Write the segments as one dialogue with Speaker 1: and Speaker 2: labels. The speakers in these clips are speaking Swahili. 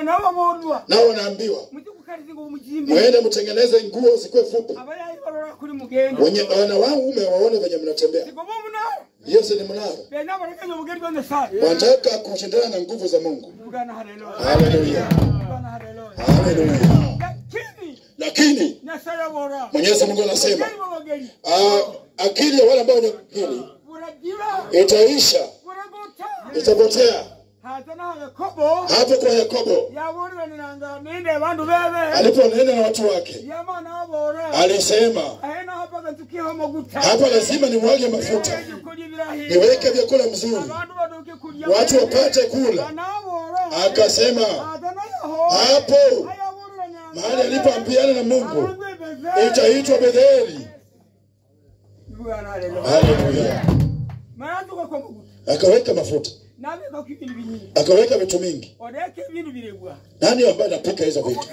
Speaker 1: anababondwa
Speaker 2: nao wanaambiwa
Speaker 1: mujikukalizinga omujimbi
Speaker 2: mwende mtengeneze nguo zikuwe fupi
Speaker 1: abayayibalora kuli mugendo
Speaker 2: wenye wana waume waone venye mnatembea
Speaker 1: sigoba omunara
Speaker 2: hiyo si ni mnara
Speaker 1: bena balekeza obugeri bwa nyasaye
Speaker 2: wanataka kushindana na nguvu za mungu
Speaker 1: bugana haleluya
Speaker 2: haleluya
Speaker 1: bugana haleluya
Speaker 2: haleluya
Speaker 1: lakini
Speaker 2: lakini
Speaker 1: nyasaye abora
Speaker 2: mwenyezi mungu anasema
Speaker 1: obugeri bwabageri
Speaker 2: ah, akili ya wale ambao wenye akili
Speaker 1: buragira
Speaker 2: itaisha
Speaker 1: buragota
Speaker 2: itapotea
Speaker 1: haza na yakobo
Speaker 2: hapo kwa yakobo
Speaker 1: yaburiraniranga ninde bandu bebe
Speaker 2: aliponena na watu wake
Speaker 1: yamana abora
Speaker 2: alisema
Speaker 1: ahena hapaga ntukiho amaguta
Speaker 2: hapa lazima nimwage mafuta
Speaker 1: kulya ibirahi
Speaker 2: niweke vyakula mzuri
Speaker 1: abantu baduke kulya
Speaker 2: watu wapate kula
Speaker 1: anabora
Speaker 2: akasema
Speaker 1: haza na yaho
Speaker 2: hapo
Speaker 1: ayaburiranyanga
Speaker 2: mahali alipoambiana na mungu
Speaker 1: Arungwebeze.
Speaker 2: itaitwa betheli
Speaker 1: Bugana haleluya
Speaker 2: haleluya
Speaker 1: mayanduka kwa maguta
Speaker 2: akaweka mafuta
Speaker 1: nabika ku ibintu binyingi
Speaker 2: akaweka vitu mingi
Speaker 1: odeka ibintu biregwa
Speaker 2: nani ambaye anapika hizo vitu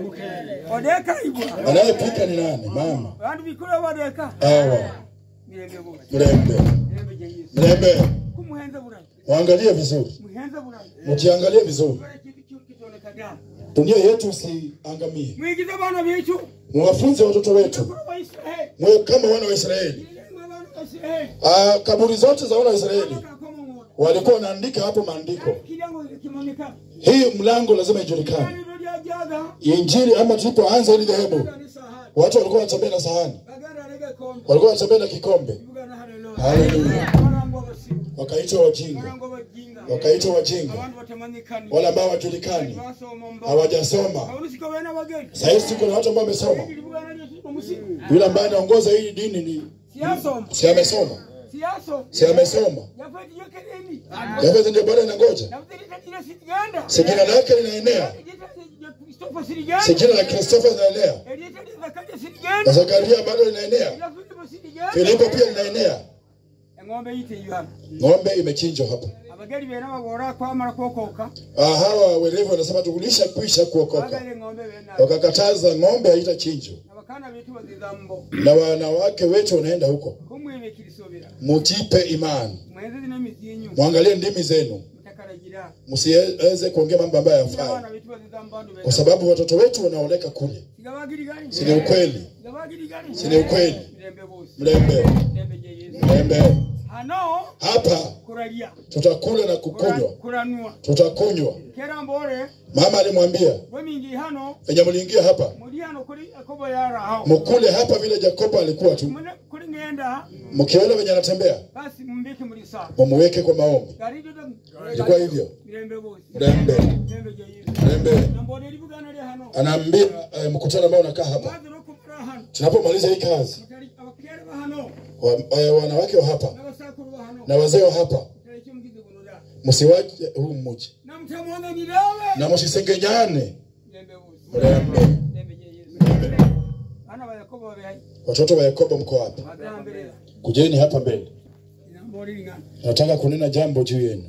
Speaker 1: odeka ibwa
Speaker 2: anayepika ni nani mama
Speaker 1: bantu bikula badeka
Speaker 2: awa
Speaker 1: mirembe bose
Speaker 2: mlembe
Speaker 1: mirembe je yesu
Speaker 2: mlembe
Speaker 1: kumuhenza burayi
Speaker 2: waangalie vizuri
Speaker 1: muhenza burayi
Speaker 2: mjiangalie vizuri
Speaker 1: Kore kintu kitu kitonekaga
Speaker 2: dunia yetu isiangamie
Speaker 1: mwigize bana bicu
Speaker 2: mwafunze watoto wetu
Speaker 1: kuri wa israeli
Speaker 2: mwe kama wana wa israeli
Speaker 1: mwe bana wa israeli
Speaker 2: Ah, kaburi zote za wana wa israeli
Speaker 1: Bakakoma mwoto.
Speaker 2: walikuwa wanaandika hapo maandiko
Speaker 1: Kiryango kimanika
Speaker 2: hii mlango lazima ijulikane
Speaker 1: Kaniro lyajaga
Speaker 2: injili ama tulipoanza hili dhehebu
Speaker 1: ni sahani
Speaker 2: watu walikuwa wanatembea na sahani
Speaker 1: baganda lege kombe
Speaker 2: walikuwa wanatembea na kikombe
Speaker 1: bugana haleluya
Speaker 2: Haleluya.
Speaker 1: barango basibu
Speaker 2: wakaitwa wajinga
Speaker 1: barango bajinga
Speaker 2: wakaitwa wajinga
Speaker 1: abantu batamanyikani
Speaker 2: wale ambao hawajulikani
Speaker 1: basoma mba
Speaker 2: hawajasoma
Speaker 1: abonusika bena bageni
Speaker 2: sahizi tuko na watu ambao wamesoma
Speaker 1: bugana lyetu omusiku
Speaker 2: yule ambaye anaongoza hii dini ni
Speaker 1: siyasoma
Speaker 2: si amesoma
Speaker 1: siyasoma
Speaker 2: si amesoma
Speaker 1: yafati yokeleni
Speaker 2: yavezi ndio bado inangoja
Speaker 1: nabutirita jina sitiganda
Speaker 2: si jina lake linaenea
Speaker 1: Kristofa
Speaker 2: si
Speaker 1: sitiganda
Speaker 2: jina la kristofa linaenea
Speaker 1: Elieta Zakaria
Speaker 2: na
Speaker 1: sitiganda
Speaker 2: zakaria bado linaenea
Speaker 1: ya Filipo sitiganda
Speaker 2: filipo pia linaenea
Speaker 1: eng'ombe yite yuhana
Speaker 2: ng'ombe imechinjwa hapa
Speaker 1: abageri bena babora kwamara kwokoka
Speaker 2: Ah, hawa werevu wanasema tukulisha kwisha kuokoka
Speaker 1: bagale ng'ombe bena
Speaker 2: wakakataza ng'ombe haitachinjwa
Speaker 1: abakana betu bazizambo
Speaker 2: na wanawake wetu wanaenda huko
Speaker 1: kumwebe kirisobera
Speaker 2: mutipe imani
Speaker 1: mweze zina mizi yenyu
Speaker 2: mwangalie ndimi zenu
Speaker 1: mutakaragira
Speaker 2: msiweze kuongea mambo ambayo
Speaker 1: abana
Speaker 2: hayafai
Speaker 1: betu bazizambo bandu bena
Speaker 2: kwa sababu watoto wetu wanaoleka kule
Speaker 1: sigabagiri gani
Speaker 2: si ni ukweli
Speaker 1: sigabagiri gani
Speaker 2: si ni ukweli
Speaker 1: mirembe bose
Speaker 2: mlembe
Speaker 1: mirembe je Yesu
Speaker 2: mlembe
Speaker 1: hano
Speaker 2: hapa
Speaker 1: kuralia
Speaker 2: tutakula na
Speaker 1: Kura-
Speaker 2: kukunywa
Speaker 1: kuranua
Speaker 2: tutakunywa
Speaker 1: kera mbore
Speaker 2: mama alimwambia
Speaker 1: wemingi hano
Speaker 2: venye mliingia hapa
Speaker 1: muri hano kuri akobo yara hao
Speaker 2: mkule hapa vile jakobo alikuwa tu
Speaker 1: Mune- kuri ngenda
Speaker 2: mkiona venye anatembea
Speaker 1: basi mumbike muri saa
Speaker 2: mumuweke kwa maombi
Speaker 1: gari dodo
Speaker 2: ilikuwa hivyo
Speaker 1: mirembe bose
Speaker 2: mlembe
Speaker 1: mirembe je Yesu
Speaker 2: mlembe
Speaker 1: na mbore libugana lya hano
Speaker 2: anaambia eh, mkutano ambao unakaa hapa
Speaker 1: bazi no kumura hano
Speaker 2: tunapomaliza hii kazi
Speaker 1: mutari abakere ba hano
Speaker 2: wa, eh, wanawake wa hapa
Speaker 1: n'abasakuru ba hano
Speaker 2: na wazee wa hapa
Speaker 1: mutari cyo mugize gunoda
Speaker 2: msiwache huu mji
Speaker 1: na mtamwona ni dawe
Speaker 2: na msisengenyane
Speaker 1: mirembe bose
Speaker 2: mlembe
Speaker 1: mirembe je Yesu hano ba yakobo babe hai
Speaker 2: watoto wa yakobo mko hapa
Speaker 1: bagambere
Speaker 2: kujeni hapa mbele
Speaker 1: ina mbore lingana
Speaker 2: nataka kunena jambo juu yenu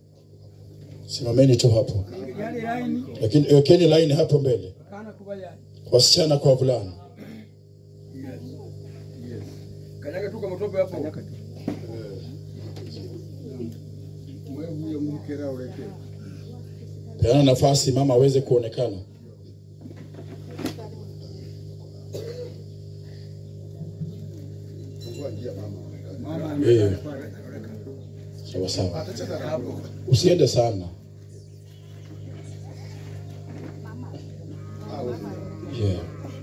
Speaker 2: simameni tu hapo
Speaker 1: yale laini
Speaker 2: lakini wekeni laini hapo mbele
Speaker 1: kana kuba yale
Speaker 2: wasichana kwa vulana
Speaker 3: kanyaga tuka matope hapo mwevuye mukera ureke
Speaker 2: peana nafasi mama aweze kuonekana
Speaker 3: mama
Speaker 2: Eh. sawa sawa
Speaker 3: atacheza hapo
Speaker 2: usiende sana yeah.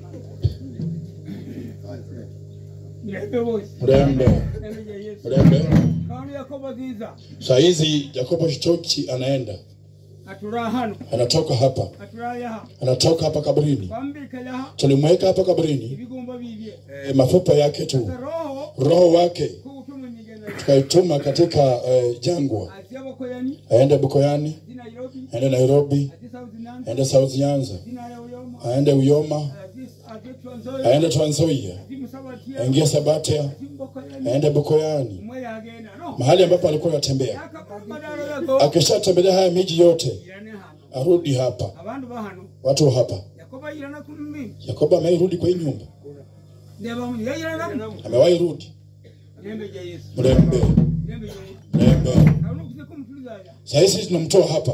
Speaker 1: mirembe bose
Speaker 2: mrembe
Speaker 1: mirembe je Yesu
Speaker 2: mrembe
Speaker 1: kaoni yakobo ziza
Speaker 2: saa hizi yakobo shitoki anaenda
Speaker 1: atura hano
Speaker 2: anatoka hapa
Speaker 1: atura yaha
Speaker 2: anatoka hapa kaburini
Speaker 1: bambika yaha
Speaker 2: tulimweka hapa kaburini
Speaker 1: ibigomba bibye
Speaker 2: e, mafupa yake tu
Speaker 1: roho
Speaker 2: roho wake
Speaker 1: kugutumwa migenda
Speaker 2: tukaituma katika e, jangwa
Speaker 1: ati abakoyani
Speaker 2: aende bukoyani
Speaker 1: ati Nairobi
Speaker 2: aende nairobi
Speaker 1: ati South Nyanza
Speaker 2: aende south nyanza
Speaker 1: ati Naya Uyoma
Speaker 2: aende uyoma
Speaker 1: ati ati Trans Nzoia
Speaker 2: aende transoia
Speaker 1: ati Musabatia
Speaker 2: aingie sabatia
Speaker 1: ati Mbokoyani
Speaker 2: aende bukoyani
Speaker 1: mwe yagenda no
Speaker 2: mahali ambapo alikuwa anatembea
Speaker 1: yakabadala yago
Speaker 2: akishatembelea haya miji yote
Speaker 1: irane hano
Speaker 2: arudi hapa
Speaker 1: abandu bahano
Speaker 2: watu wa hapa
Speaker 1: yakoba irana kumbi
Speaker 2: yakobo ameirudi kwa hii nyumba
Speaker 1: ndeba mu yayirana
Speaker 2: amewahi rudi
Speaker 1: nembe je Yesu
Speaker 2: mrembe
Speaker 1: nembe je Yesu
Speaker 2: mrembe
Speaker 1: kauno kuse kumtuliza ya
Speaker 2: saa hizi tunamtoa hapa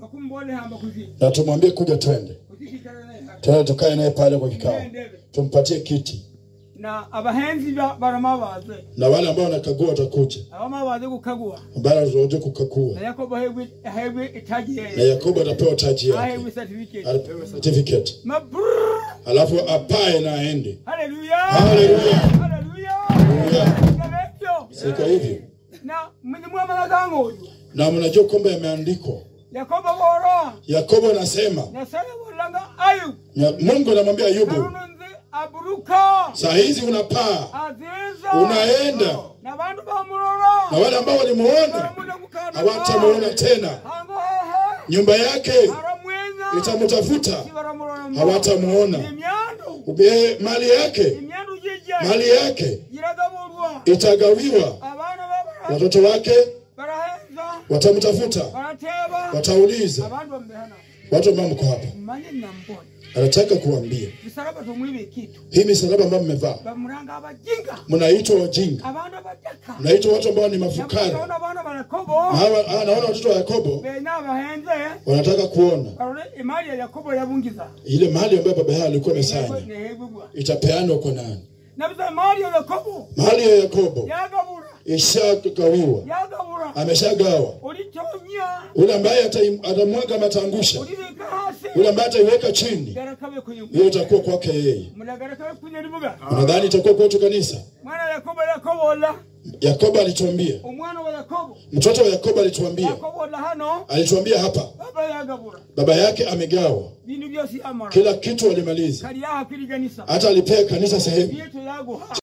Speaker 1: bakumbone hamba kuzi
Speaker 2: na tumwambie kuja twende
Speaker 1: kuzikikala naye hapa.
Speaker 2: twende tukae naye pale kwa kikao
Speaker 1: Ndebe.
Speaker 2: tumpatie kiti
Speaker 1: na abahenzi ba- barama baze
Speaker 2: na wale ambao wanakagua watakuja
Speaker 1: abama baze gukagua
Speaker 2: ambao zoje kukagua
Speaker 1: na yakobo ahebwe ahebwe itaji
Speaker 2: na
Speaker 1: yeye
Speaker 2: yakobo atapewa taji yake
Speaker 1: ahebwe certificate
Speaker 2: atapewa certificate
Speaker 1: mabrrr
Speaker 2: alafu apae na aende
Speaker 1: haleluya
Speaker 2: Haleluya.
Speaker 1: haleluya Ngabekyo.
Speaker 2: siko hivyo
Speaker 1: na mwenye mwamala gango
Speaker 2: na mnajua kwamba yameandikwa
Speaker 1: yakobo boro
Speaker 2: yakobo anasema
Speaker 1: na sala bolanga ayu
Speaker 2: ya- mungu anamwambia ayubu
Speaker 1: karununzi aburuka
Speaker 2: saa hizi unapaa
Speaker 1: aziza
Speaker 2: unaenda
Speaker 1: na bandu bamurora
Speaker 2: na wale ambao walimuona
Speaker 1: baramuna gukana
Speaker 2: hawatamuona tena
Speaker 1: hango hehe
Speaker 2: nyumba yake
Speaker 1: aramwenya
Speaker 2: itamutafuta
Speaker 1: baramurora
Speaker 2: hawatamuona
Speaker 1: imyandu
Speaker 2: Ube- mali yake
Speaker 1: imyandu jije
Speaker 2: mali yake
Speaker 1: iragaburwa
Speaker 2: itagawiwa
Speaker 1: abana babara
Speaker 2: watoto wake
Speaker 1: barahenza
Speaker 2: watamtafuta
Speaker 1: barateba
Speaker 2: watauliza
Speaker 1: abandu bambehana
Speaker 2: watu ambao mko hapa
Speaker 1: manye nambona
Speaker 2: anataka kuambia
Speaker 1: bisaraba tumwibe kitu
Speaker 2: hii misalaba ambayo mmevaa
Speaker 1: bamuranga abajinga
Speaker 2: mnaitwa wajinga
Speaker 1: abandu abadaka
Speaker 2: mnaitwa watu ambao ni mafukara
Speaker 1: naona abana barakobo
Speaker 2: Na hawa- ah, naona watoto wa yakobo
Speaker 1: benya abahenze
Speaker 2: wanataka kuona
Speaker 1: barore imali ya yakobo yabungiza
Speaker 2: ile mali ambayo baba yao alikuwa amesanya
Speaker 1: nehebugwa
Speaker 2: itapeanwa kwa nani
Speaker 1: nabisa mali ya yakobo
Speaker 2: mali ya yakobo
Speaker 1: yagabura
Speaker 2: ishagawiwa
Speaker 1: yagabura
Speaker 2: ameshagawa
Speaker 1: ulitonya
Speaker 2: ule ambaye atai- atamwaga matangusha
Speaker 1: ulibika hasi
Speaker 2: ule ambaye ataiweka chini
Speaker 1: garakabe kuyu
Speaker 2: hiyo itakuwa kwake yeye
Speaker 1: mudagarakabe kunyeribuga
Speaker 2: unadhani itakuwa kwetu kanisa
Speaker 1: mwana yakobo yakobola
Speaker 2: yakobo alituambia
Speaker 1: omwana wa yakobo
Speaker 2: mtoto wa yakobo alituambia
Speaker 1: yakobola hano
Speaker 2: alituambia hapa
Speaker 1: baba yagabura
Speaker 2: baba yake amegawa
Speaker 1: bintu byose amara
Speaker 2: kila kitu alimaliza
Speaker 1: kali yaha kwiriganisa
Speaker 2: hata alipea kanisa sehemu
Speaker 1: byetu yaguha